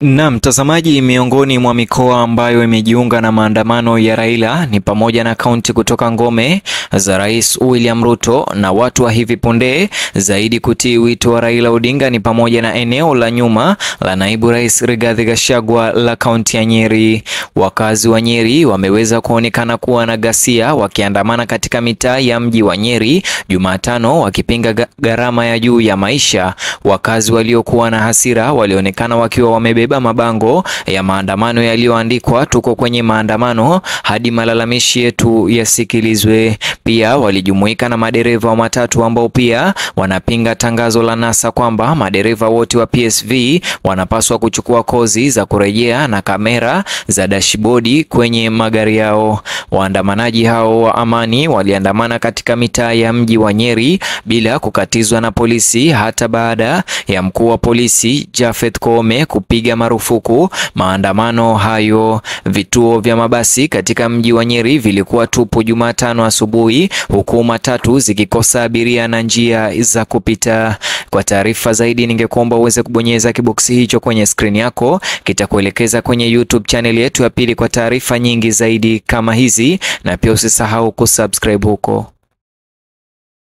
Na mtazamaji, miongoni mwa mikoa ambayo imejiunga na maandamano ya Raila ni pamoja na kaunti kutoka ngome za Rais William Ruto, na watu wa hivi punde zaidi kutii wito wa Raila Odinga ni pamoja na eneo la nyuma la naibu rais Rigathi Gachagua la kaunti ya Nyeri. Wakazi wa Nyeri wameweza kuonekana kuwa na ghasia wakiandamana katika mitaa ya mji wa Nyeri Jumatano wakipinga gharama ya juu ya maisha. Wakazi waliokuwa na hasira walionekana wakiwa wamebeba mabango ya maandamano yaliyoandikwa tuko kwenye maandamano hadi malalamishi yetu yasikilizwe. Pia walijumuika na madereva wa matatu ambao pia wanapinga tangazo la NASA kwamba madereva wote wa PSV wanapaswa kuchukua kozi za kurejea na kamera za dashibodi kwenye magari yao. Waandamanaji hao wa amani waliandamana katika mitaa ya mji wa Nyeri bila kukatizwa na polisi hata baada ya mkuu wa polisi Japhet Koome kupiga marufuku maandamano hayo. Vituo vya mabasi katika mji wa Nyeri vilikuwa tupu Jumatano asubuhi, huku matatu zikikosa abiria na njia za kupita. Kwa taarifa zaidi, ningekuomba uweze kubonyeza kiboksi hicho kwenye skrini yako, kitakuelekeza kwenye YouTube channel yetu ya pili kwa taarifa nyingi zaidi kama hizi, na pia usisahau kusubscribe huko.